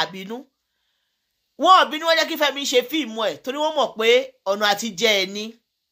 àbínú wọn ò bínú wọn jẹ́ kí Fẹ́mi ṣe fíìmù ẹ̀ torí wọ́n mọ̀ pé ọ̀nà àti jẹ ẹ ní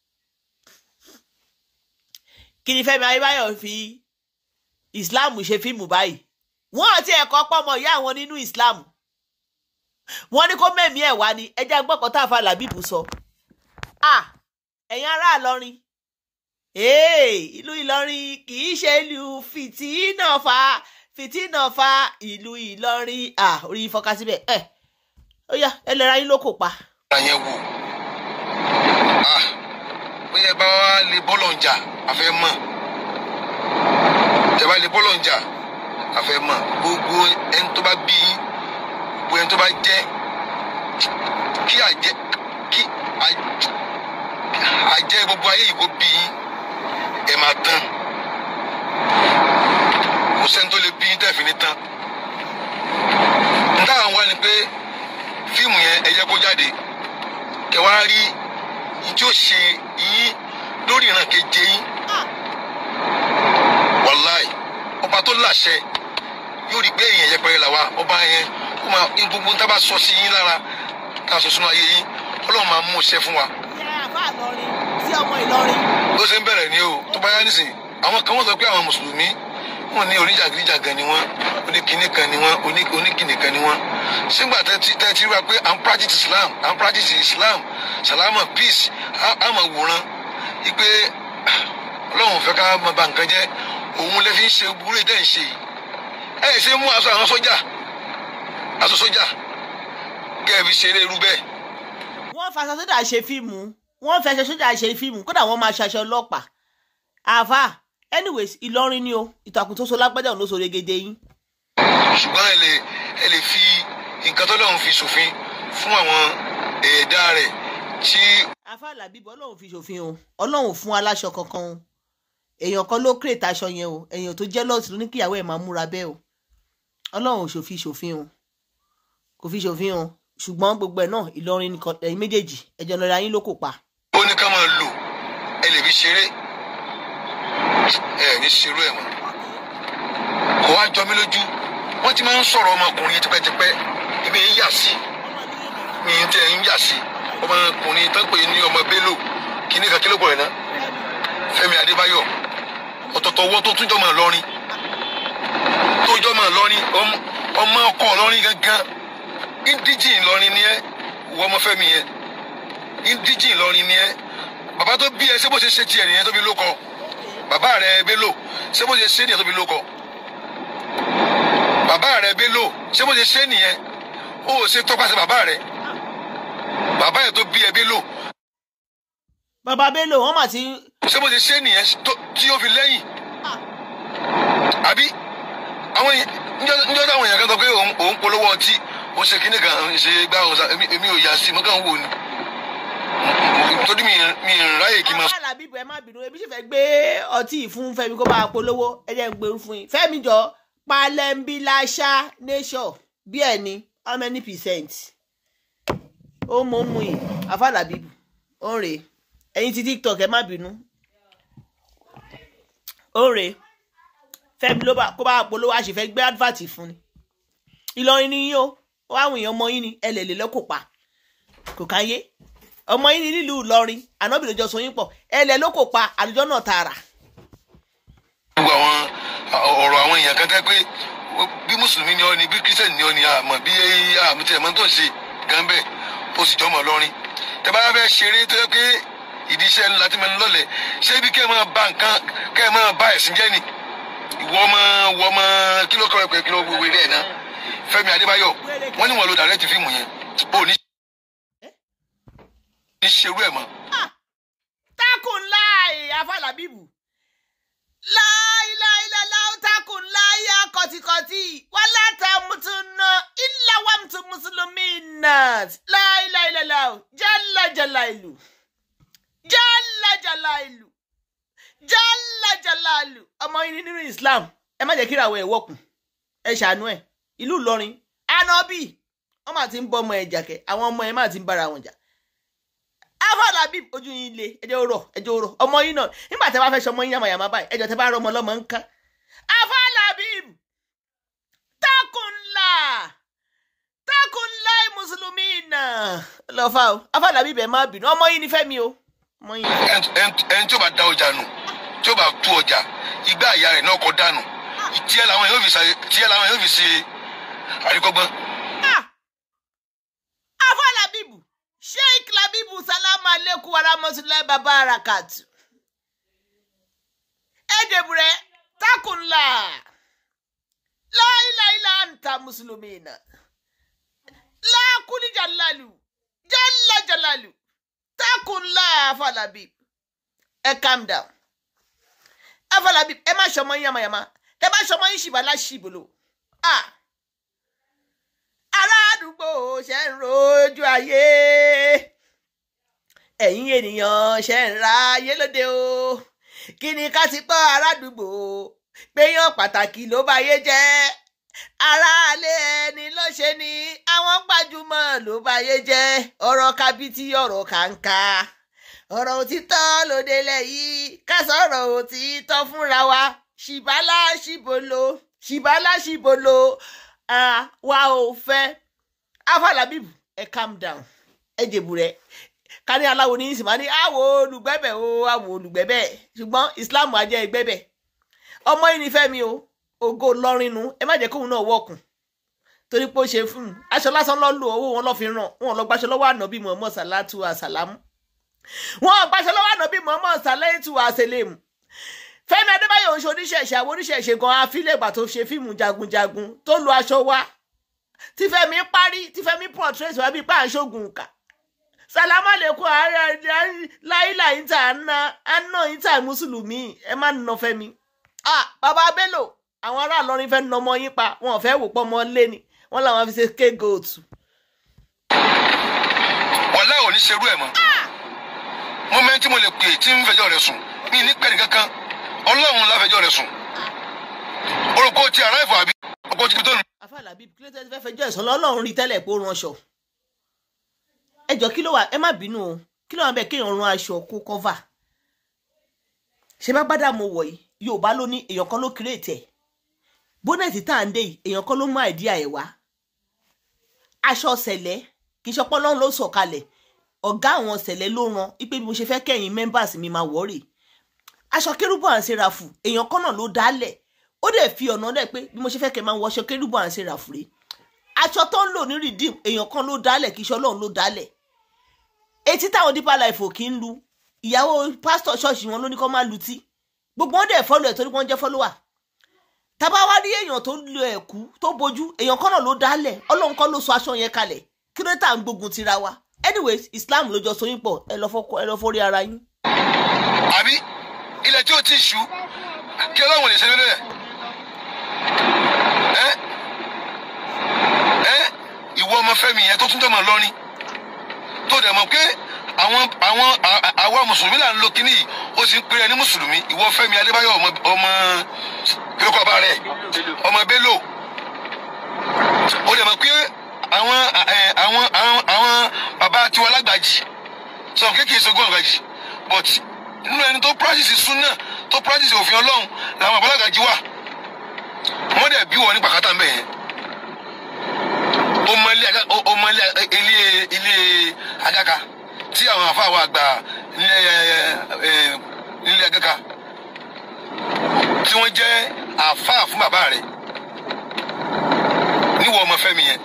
kí ni Fẹ́mi Adébáyọ̀ fi Islam ṣe fíìmù báyìí wọ́n àti ẹ̀kọ́ pọ́mọ ìyá àwọn nínú Islam wọ́n ní kó mẹ́mí ẹ̀ wá ní ẹjẹ́ gbọ́kàn tá a fa làbíbù sọ ah ẹ̀yin ará Ìlọrin ìlú Ìlọrin kì í ṣe ìlú fìtínà fa fìtínà fa ìlú Ìlọrin ah orí ìfọkà síbẹ̀ ẹ̀ ó yá ẹ lè ra yín lóko pa. àyẹn wò ah bóyá ẹ bá wá lè bọ́lọ̀ ń jà àfẹ́ mọ̀ ẹ bá lè bọ́lọ̀ ń jà àfẹ́ mọ̀ gbogbo ẹni tó bá bí yín gbogbo ẹni tó bá jẹ́ kí àjẹ́ kí àjẹ́ gbogbo ayé yìí kó bí yín ẹ máa tán kò sẹ́ni tó lè bí yín tẹ̀fín ní tán n táwọn wá ni pé fíìmù yẹn ẹ jẹ́ kó jáde kẹ́ wá rí yín tí ó ṣe yín lórí ìran keje yín wàláì ọba tó láṣẹ yóò rí pé èèyàn yẹpẹrẹ là wá ọba yẹn ó máa ní gbogbo tá a bá sọ sí yín lára tá a sọ sínú ayé yín ọlọ́run máa mú iṣẹ́ fún wa. ìyá àbá Ìlọrin sí ọmọ Ìlọrin. ló ṣe ń bẹ̀rẹ̀ ní o tó bá yá nísìnyí àwọn kan wọ́n sọ pé àwọn mùsùlùmí wọn ní oníjàgídíjàgan ni wọn oníkìíní kan ni wọn oníkìíní kan ni wọn sígbà tẹ́ ti rí wa pé à ń practice Islam à ń practice Islam salama peace á máa wòran ipe ọlọ́run fẹ́ ká máa ba nǹkan jẹ́ òun lè fi ń ṣe burú ìdẹ́ ń ṣe yìí ẹ ṣe mú aṣọ àwọn sójà aṣọ sójà kẹ́ ẹ fi ṣeré irú bẹ́ẹ̀. wọ́n fa aṣọ sójà ṣe fíìmù wọ́n fẹ́ aṣọ sójà ṣe fíìmù kódà wọ́n máa ṣaṣọ ọlọ́pàá àáfà anyways Ìlọrin ni o ìtàkùn tó so lágbájá òun ló so regede yín. ṣùgbọ́n ẹ lè ẹ lè fi nǹkan tó lọ́run fi ṣòfin fún àwọn ẹ̀ẹ́dá rẹ̀ tí. àáfà làbíbọ̀ ọlọ́run fi ṣòfin o ọlọ́run fún aláṣọ kankan o èèyàn kan ló kírètà aṣọ yẹn o èèyàn tó jẹ́ lọ́ọ̀tì ló ní kíyàwó ẹ̀ máa múra bẹ́ẹ̀ o ọlọ́run ò ṣòfin ṣòfin o kò fi ṣòfin o ṣùgbọ́n gbogbo ẹ̀ náà Ìlọrin nìkan ẹ̀yin méjèèjì ẹ̀jẹ̀ lọ́ra yín ló kò pa. ó ní ká máa lò ẹ lè fi ṣeré ẹ ní ṣerú ẹ mọ́ kò wá jọ mí lójú wọ́n ti máa ń sọ̀rọ̀ ọmọkùnrin tipẹ́tipẹ́ ibi ń yà sí mi ń tẹ ń yà sí ọmọkùnrin tó ń pè ní ọmọ Bello kí ní kakíló pọ̀ rẹ̀ náà Fẹ́mi Adébáyọ̀ ọ̀tọ̀tọ̀ owó tó túnjọ́ máa lọ́rin tó jọ́ máa lọ́rin ọmọ ọkọ lọ́rin gangan indíjì lọ́rin ni ẹ wọ ọmọ Fẹ́mi yẹn indíjì lọ́rin ni ẹ bàbá tó bí ẹ ṣé bó ṣe ṣe tiẹ̀ nìyẹn tó fi ló kọ bàbá rẹ Bello ṣé bó ṣe ṣe nìyẹn tó fi ló kọ bàbá rẹ Bello ṣé bó ṣe ṣe nìyẹn ó ṣe tọpasẹ̀ bàbá rẹ bàbá yẹn tó bí ẹ Bello. bàbá Bello wọn mà ti. ṣé bó ṣe ṣe nìyẹn tí ó fi lẹ́yìn àbí àwọn níjọ́ táwọn èèyàn kan sọ pé òun polówó ọtí ó ṣe kíní kan ṣe gbá ọ̀sà èmi ò yà sí mo kàn ń wò ni torí mi mi ráyè kí n máa. àwọn alábìbò ẹ má bínú ebi sì fẹ́ gbé ọtí fún Fẹ́mi kó máa polówó ẹ jẹ́ ń gbé fún yín Fẹ́mi jọ palẹ́ńbíláṣá nation bí ẹ̀ ní how many percent ó mọ̀ mú yìí afálábìbò ó ń rè ẹ̀yin ti TikTok ẹ má bínú ó ń rè Fẹ́mi ló bá kó bá polówó àṣìfẹ́ gbé advert fún ni Ìlọrin ni yín o wọ́n àwọn èèyàn ọmọ yín ni ẹ lè lè lọ́kọ̀ pa kò káyé ọmọ yín ní nílùú Ìlọrin ànábì lójọ sọ yín pọ̀ ẹ lẹ ló kò pa àlùjọ náà tààrà. gbogbo àwọn ọ̀rọ̀ àwọn èèyàn kan tẹ́ pé bí mùsùlùmí ni ọ ni bí kírísítẹ̀nì ni ọ ni àmọ́ bí àmì tí ẹ̀mọ́ tó ń ṣe gan bẹ́ẹ̀ ó sì jọmọ̀ lọ́rin tẹ́ bá fẹ́ ṣeré tó yẹ pé ìdí iṣẹ́ ńlá tí mo ń lọ́lẹ̀ ṣé bí kẹ́ ẹ máa ba nǹkan kẹ́ ẹ máa ba ẹ̀sìn jẹ́ ni ìwọ ọmọ ìwọ ọmọ kí ló kọ́ ẹ pé kí ló wéwé rẹ̀ náà Fẹ́mi Adébáyọ̀ wọ́n ní wọn lo dàrẹ́tì fíìmù yẹn ó ní ní ṣerú ẹ̀ mọ́. takùn láì afálábìbù láìláìláìlá takùn láì akọ̀tìkọ̀tì wà látàmùtúnà ìlàwàmùtù mùsùlùmí náà láìláìláìlá jálàjàlá ìlú jálàjàlá ìlú jálàjàlá ìlú ọmọ yín nínú Islam ẹ má jẹ́ kí ìràwọ̀ ẹ̀ wọ̀kùn ẹ ṣàánú ẹ̀ ìlú Ìlọrin ànábì wọ́n máa ti ń bọ́ ọmọ ẹ̀ jàkẹ́ àwọn ọmọ ẹ̀ máa ti ń bára wọn jà afọlábí ojú yín le ẹjọ rọ ẹjọ rọ ọmọ yín náà nígbà tí a bá fẹ́ sọmọ yín yàmàyàmà báyìí ẹjọ tẹ bá rọ ọmọ lọmọ nǹkan afọlábí takunla náà lọ fa o afáàlábí bẹ́ẹ̀ má bínú ọmọ yìí ni fẹ́mi o ọmọ yìí ni Fẹ́mi. ẹn ẹn- ẹni tí ó bá da ọjà nù tí ó bá tú ọjà igbá àyà rẹ̀ náà kọ dànù tiẹ̀ làwọn yóò fi ṣe tiẹ̀ làwọn yóò fi ṣe àríkọ́gbọ́n. Ah! afáàlábíbù sheik labibu salamu aleykum warahmatulahi baba harakatu ẹjẹbùrẹ takunla láìláìlá anta muslimina lákùlì jalalu jalla jalalu takunla afáàlábíbù ẹ calm down afáàlábíbù ẹ má ṣọmọ yín yamayama ẹ bá ṣọmọ yín ṣìbà láṣìbòlò ah ará àdúgbò ṣe ń rojú ayé ẹ̀yin ènìyàn ṣe ń ra ayé lóde o kí ni ká ti gbọ́ ará àdúgbò péyàn pàtàkì ló bá yé jẹ́ aráalé ẹni ló ṣe ni àwọn gbajúmọ̀ ló bá yé jẹ́ ọ̀rọ̀ kábítí ọ̀rọ̀ kàńkà ọ̀rọ̀ òtítọ́ lóde lẹ́yìn ká sọ̀rọ̀ òtítọ́ fúnra wa ṣìbálà ṣìbolo ṣìbálà ṣìbolo ah, wa ò fẹ́ afalabibu ẹ calm down ẹ jèbù rẹ ká ní aláwo ní ìsìn máa ní àwọ̀ olùgbẹ́bẹ̀ o àwọ̀ olùgbẹ́bẹ̀ ṣùgbọ́n islam ajẹ́ ìgbẹ́bẹ̀ ọmọ yìí ní fẹ́mi o ògo lọ́rìnù ẹ má jẹ́ kóun náà wọ̀kùn torí pé ó ṣe fún un aṣọ lásán lọ́ lò owó wọn lọ́ fi ràn wọn lọ gbaṣọ lọ́wọ́ ànábì muhammad salatu asalamu wọn gbaṣọ lọ́wọ́ ànábì muhammad salatu aselemu fẹ́mi adébáyọ̀ ń ṣe oníṣẹ̀ṣe àwọn oníṣẹ̀ṣe gan afílẹ̀gbà tó ṣe fíìmù jagunjagun tó lu aṣọ wa tí fẹ́mi parí tí fẹ́mi portrait wa bíi páàṣógun kà sàlámà lẹ́kọ̀ọ́ ààrẹ láìlà ìta àná àná ìta mùsùlùmí ẹ má nà fẹ́mi. ah bàbá bello àwọn ará Ìlọrin fẹ́ nà ọmọ yín pa wọn ò fẹ́ wò pọ́ ọmọ lé ni wọ́n làwọn fi ṣe scapegoat. wàhálà ò ní ṣerú ẹ̀ mọ́ mọ́mẹ́ntì mo lè pè é tí ń fẹjọ́ rẹ̀ sùn mí ní pẹ́ẹ́nì kankan ọlọ́run láfẹjọ́ rẹ̀ sùn orúkọ ti àráìfọ̀ àbí ọkọ̀ ti fi tó nù. àfàlàbí kí ló tẹ́ fẹ́ fẹjọ́ ẹ̀sán lọ́lọ́run rí tẹ́lẹ̀ pé ó ránṣọ. ẹ jọ kí ló wà ẹ má bínú o kí ló wà bẹ́ẹ̀ kéèyàn rán aṣọ kó kọ́fà. ṣé bá gbádà mo wọ̀ yìí yorùbá ló ní èèyàn kan ló kírètì ẹ̀ bónẹ́ẹ̀tì tá à ń dé yìí èèyàn kan ló mú àìdíà ẹ̀ wá. aṣọ ṣẹlẹ̀ kì í ṣọpọ́ lọ́run ló sọ̀kalẹ̀ ọ̀gá àwọn ṣẹlẹ̀ ló ran ipe bí mo ṣe fẹ́ kẹ́yìn members mi máa wọ́ọ̀rì aṣọ kérúbù à ń ṣe ràfù èèyàn kan náà ló dálẹ̀ ó dẹ̀ fi ọ̀nà lẹ̀ pé bí mo ṣe fẹ́ kẹ́ máa wọ aṣọ kérúbù à ń ṣe ràfù rè aṣọ tó ń lò ní redeem èèyàn kan ló dálẹ̀ kì í ṣe ọlọ́run ló dálẹ̀ etí táwọn deeper life ò kí ń lu ìyàwó pásítọ̀ ṣọ́ọ̀ṣì wọn ló ní kó má lu tí gbogbo wọn dẹ̀ fọ́lọ̀ ẹ̀ torí wọ́n jẹ́ fọ́lọ́wà tábà wá rí èèyàn tó lo ẹ̀kú tó bojú èèyàn kan náà ló dálẹ̀ ọlọ́run kan ló sọ aṣọ yẹn kalẹ̀ kí ló tà ń gbógun tira wa anyways islam ló jọ sóyún pọ̀ ẹ lọ fọ́kọ- ẹ lọ forí ara yín. àbí ilẹ̀ tí ó ti ṣú kí ọlọ́run lè ṣe lórí ẹ̀ ẹ́ ẹ́ ìwọ ọmọ fẹ́mi yẹn tó tún tẹ̀ mọ́ lọ́rin tó dẹ̀ mọ̀ pé àwọn àwọn à- à- àwa mùsùlùmí là ń lo kínní yìí ó sì ń pèrè ní mùsùlùmí ìwọ fẹ́mi adébáyọ̀ ọmọ ọmọ kílókọ̀ bá rẹ̀ ọmọ bello ó dẹ̀ mọ̀ pé àwọn ẹ̀, àwọn àwọn àwọn bàbá tiwa lágbàjì sọ kékeré sọgbọn àgbàjì but nínú ẹni tó practice sunna tó practice òfin ọlọ́run làwọn àbálàgàjì wà wọ́n dẹ̀ bí wọn ní pàkátà mbẹ̀ yẹn ó mọ ilé aga- ó- ó mọ ilé ilé ilé agaka tí àwọn afáwọn àgbà nílé ẹ, ẹ, nílé agaka tí wọ́n jẹ́ àfáà fún bàbá rẹ̀ níwọ̀ ọmọ fẹ́mi yẹn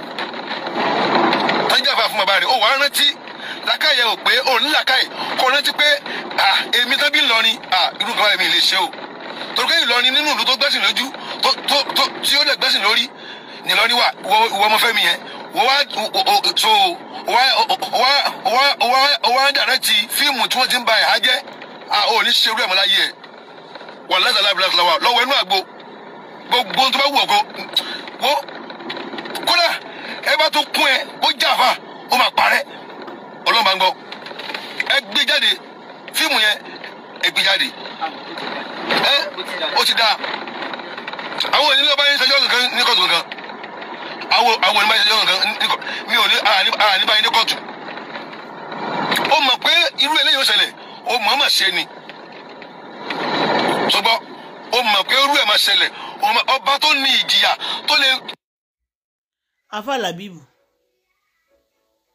tọ́jú àfáà fún bàbá rẹ̀ ó wàá rántí làkàyè ò pé ò ní làkàyè kò rántí pé à èmi tán bí Ìlọrin à irú nǹkan báyìí mi lè ṣe o torí pé Ìlọrin nínú ìlú tó gbẹ́sìn lójú tó tó tó tí ó lè gbẹ́sìn lórí ní Ìlọrin wà ìwọ ìwọ ọmọ Fẹ́mi yẹn wọ́n wá o- o- o- so wá wá wá wá wá dàrẹ́tì fíìmù tí wọ́n ti ń ba ẹ̀há jẹ́ à ò ní ṣerú ẹ̀ mọ́ láyé ẹ̀ wọ́n lẹ́sẹ̀ láìpẹ́ lọ́wọ́ lọ́wọ́ inú àgbo gbogbo tó bá wù ọ̀kọ́ wo kódà ẹ bá tó kún ẹ ó jàfa ó máa parẹ́ ọlọ́mọ ń gbọ́ ẹ gbé jáde fíìmù yẹn ẹ gbé jáde ẹ ó ti dáa àwọn onílé ọba yẹn ṣẹjọ́ kankan ní kóòtù kankan àwọn àwọn onílé ọba yẹn ṣẹjọ́ kankan ní kóòtù mi ò ní ara nípa yẹn ní kóòtù ó mọ̀ pé irú eléyìí ó ṣẹlẹ̀ ó mọ̀ ọ́n mà ṣe ni ṣùgbọ́n ó mọ̀ pé irú ẹ̀ máa ṣẹlẹ̀ ó mọ̀- ọba tó ní ìjìyà tó lè afa labibu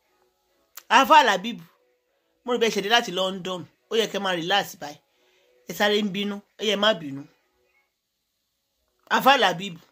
afa alabibu mo rí bẹ́ẹ̀ ṣẹ̀dé láti London ó yẹ kẹ́ máa relax báyìí ẹ sáré ń bínú ẹ yẹ má bínú afa alabibu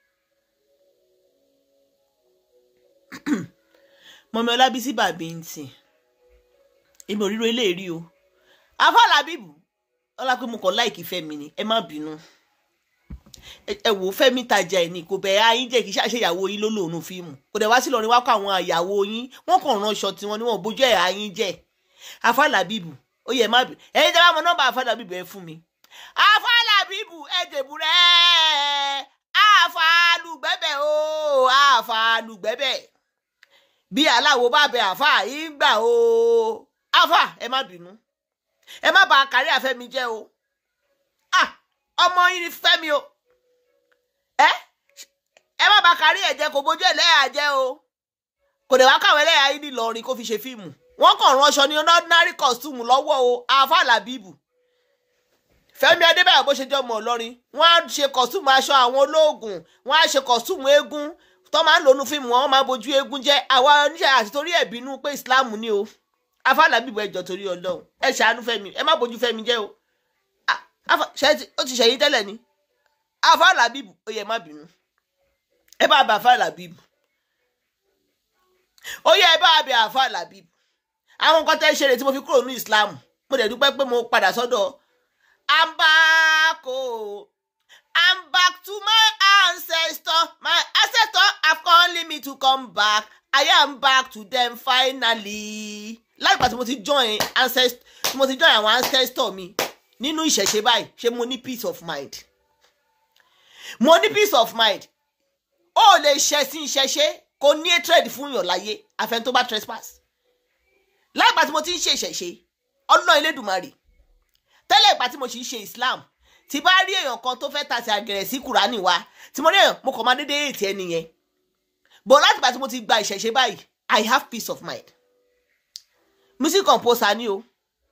mọ̀mí ọlábísí bàbí ń tì èmi ò ríro eléèrí o afa alabibu ọlá pé mo kàn láìkí fẹ́mi ni ẹ má bínú ẹ wò fẹ́mi tajà ẹ ní kò bẹ ayín jẹ kí ṣàṣeyàwó yín ló lòun fíìmù kò dẹ̀ wá sí lọrin wá kọ àwọn àyàwó yín wọ́n kàn ránṣọ tiwọn ni wọ́n bójú ẹ ayín jẹ afálábìbù ó yẹ má bì ẹ̀yin tẹ́ bá mọ nọ́mbà afálábìbù ẹ fún mi afálábìbù ẹ dèbù rẹ àfàlùgbẹ́bẹ̀ o àfàlùgbẹ́bẹ̀ bí aláwo bá bẹ àfà yín gbà o àfà ẹ má bínú ẹ má bà kárí àfẹ́mi jẹ́ o ah ọmọ yín ni fẹ́mi o ẹ ẹ má bà kárí ẹ̀ jẹ́ kò bójú ẹlẹ́yà jẹ́ o kò dẹ̀ wá káwọn ẹlẹ́yà yín ní Ìlọrin kó fi ṣe fíìmù wọ́n kàn ránṣọ ní ordinary costume lọ́wọ́ o àáfà làbíbù Fẹ́mi Adébáyọ̀ bó ṣe jẹ́ ọmọ Ìlọrin wọ́n á ṣe costume aṣọ àwọn olóògùn wọ́n á ṣe costume eégún tó máa ń lò nú fíìmù wọn máa bójú eégún jẹ́ àwa oníṣẹ́ àti torí ẹ̀ bínú pé Islam ni o àáfà làbíbù ẹjọ́ torí Ọlọ́run ẹ ṣàánú Fẹ́mi ẹ má bójú Fẹ́mi jẹ́ o ó ti ṣẹ̀yìn tẹ́lẹ̀ ni àáfà làbíbù ó yẹ má bínú ẹ bá bá àáfà làbíbù ó yẹ ẹ bá bẹ àáfà làbíbù àwọn nǹkan tẹ́ ṣe rè tí mo fi kúrò ní Islam mo dẹ̀ dúpẹ́ pé mo padà sọ́dọ̀ I'm back o I'm back to my ancestor my ancestor have calling me to come back I am back to them finally láìpẹ́ tí mo ti join ancestor tí mo ti join àwọn ancestor mi nínú ìṣẹ̀ṣe báyìí ṣé mo ní peace of mind mo ní peace of mind ó lè ṣẹ̀sìn ìṣẹ̀ṣe kò ní hatred fún yàn láyé àfẹn tó bá trespass láìpẹ́ tí mo ti ń ṣe ìṣẹ̀ṣe ọlọ́ Elédùmarè tẹ́lẹ̀ ìgbà tí mo sì ń ṣe Islam tí bá rí èèyàn kan tó fẹ́ tàṣì àgẹ̀rẹ̀ sí Kùránì wa tí mo rí èèyàn mo kàn máa dédé ètì ẹni yẹn bọ̀ láti ìgbà tí mo ti gba ìṣẹ̀ṣe báyìí I have peace of mind music composer ni o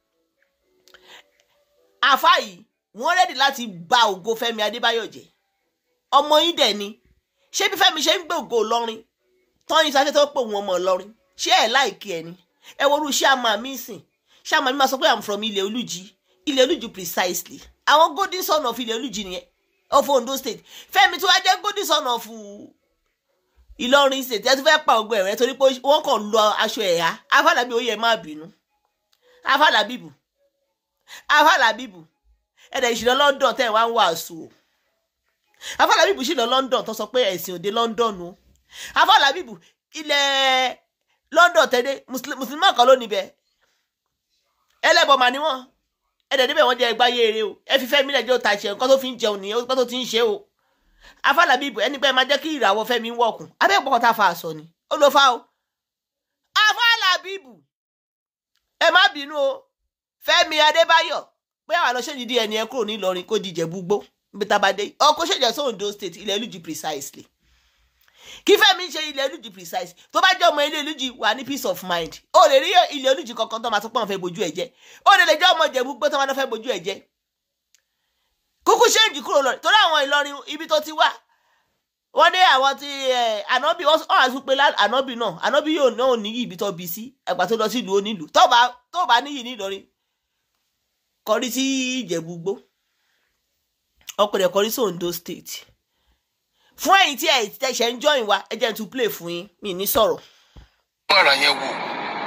àfa yìí wọ́n rẹ́dì láti ba ògo Fẹ́mi Adébáyọ̀ jẹ́ ọmọ yín dẹ̀ ni ṣé bí Fẹ́mi ṣe ń gbé ògo Ìlọrin tọ́yìn sáfẹ́ tó pè wọ́n ọmọ Ìlọrin ṣé ẹ̀ láìkí ẹ ni ẹ worú ṣáàmà mi sìn ṣáàmà mi máa sọ pé i'm from ilẹ̀ olújí ilẹ̀ olújí precisely àwọn golden son of ilẹ̀ olújí nìyẹn of Ondo state Fẹ́mi tí wàá jẹ́ golden son of Ìlọrin state ẹ tún fẹ́ pa ògbó ẹ̀rẹ́ torí pé wọ́n kàn lọ aṣọ ẹ̀yà afálàbí ó yẹ má bínú afálàbíbù afálàbíbù ẹ̀dẹ̀ ìṣìlọ London tẹ̀ wá ń wàásù o afálàbíbù ṣì lọ London tó sọ pé ẹ̀sìn òde London o afálàbíbù ilẹ̀ London tẹ́lẹ̀ mùsùlùmí kan ló níbẹ̀ ẹlẹ́bọ̀ mà ni wọ́n ẹ̀dẹ̀ níbẹ̀ wọ́n jẹ́ ẹgbá yéere o ẹ fi Fẹ́mi lẹ́jọ́ ta ṣe nǹkan tó fi ń jẹun nìyẹn nǹkan tó ti ń ṣe o afálàbíbù ẹni pé ẹ máa jẹ́ kí ìràwọ̀ Fẹ́mi wọ̀kùn abẹ́ pọ̀kọ́ tá a fa àṣọ ni ó ló fa o afálàbíbù ẹ má bínú o Fẹ́mi Adébáyọ̀ pé àwọn àlọ́ ṣèjì díẹ̀ ni ẹ kúrò ní Ìlọrin kó di Ìjẹ̀bú-Igbó níbi tá a bá dé ọkọ̀ ṣèjì sí Ondo state ilẹ̀ olùjì precisely kí Fẹ́mi ṣe ilẹ̀ olùjì precise tó bá jẹ́ ọmọ ilé olùjì wà ní peace of mind ó lè rí ilẹ̀ olùjì kankan tó máa tó pọ́n fẹ́ bojú ẹ̀ jẹ́ ó lè lè jẹ́ ọmọ Ìjẹ̀bú pé tó máa fẹ́ bojú ẹ̀ jẹ́ kúkú ṣéǹjì kúrò lọ torí àwọn Ìlọrin ibi tó ti wà wọ́n dé àwọn ti ànábì wọ́n á tún pé ànábì náà ànábì yóò náà níyì ibi tó bí sí àgbà tó lọ sí ìlú onílùú tó bá tó bá níyì ní Ìlọrin kọrí sí Ìjẹ̀bú-Igbó ọkùnrin kọrí sí Ondo state fún ẹ̀yin tí ẹ tẹsẹ ń join wa ẹ jẹ́ n tún play fún yín mi ní sọ̀rọ̀. wọ́n ara yẹn wò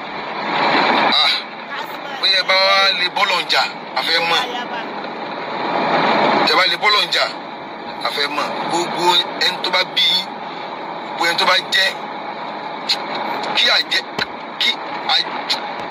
bóyá ẹ bá wá lè bọ́lọ̀ ń jà àfẹ́ mọ̀ ẹ bá lè bọ́lọ̀ ń jà àfẹ́ mọ̀ gbogbo ẹni tó bá bí yín gbogbo ẹni tó bá jẹ́ kí àjẹ́ kí